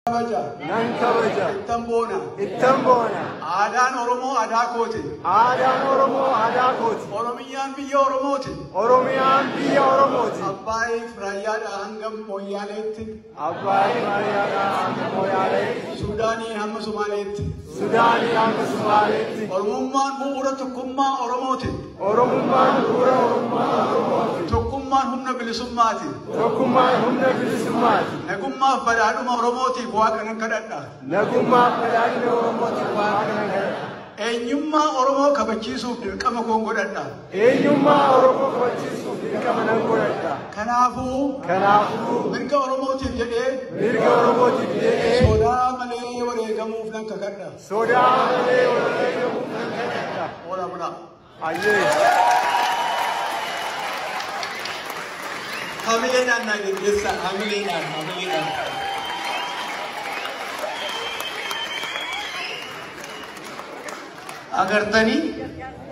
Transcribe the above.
kabaja nan kabaja ittan boona ittan boona aadaan oromoo aadaa kooti aadaan oromoo aadaa kooti oromiyyaan biyya oromooti oromiyaan biyya oromooti abbaayiif raayyaadha hanga mooyyaaleetti abbaayi maariyaadhaa hanga mooyaaleetti suudaanii hamma sumaaleetti sudaanii hanga sumaaleetti oromummaan bu'uura tokkummaa oromooti oromummaan bu'uura oromummaa oromooti tokkummaan humna bilisummaati tokkummaan humna bilisummaati nagummaaf badhaadhuma oromootiif waaqa nan kadhadha nagummaaf badhaadhina oromootiif waaqa nan kadhadha eenyummaa oromoo kabachiisuuf dirqama koon godhadha eenyummaa oromoo kabachiisuuf dirqama nan godhadha kanaafuu kanaafuu mirga oromootiif jedhee mirga oromootiif jedhee sodaa malee wareegamuuf nan kakadha sodaa malee wareegamuuf nan kadhadha Ola bula. ayyee Hamileedhaan naa geggeessaa. Hamileedhaan, hamileedhaan. Agartanii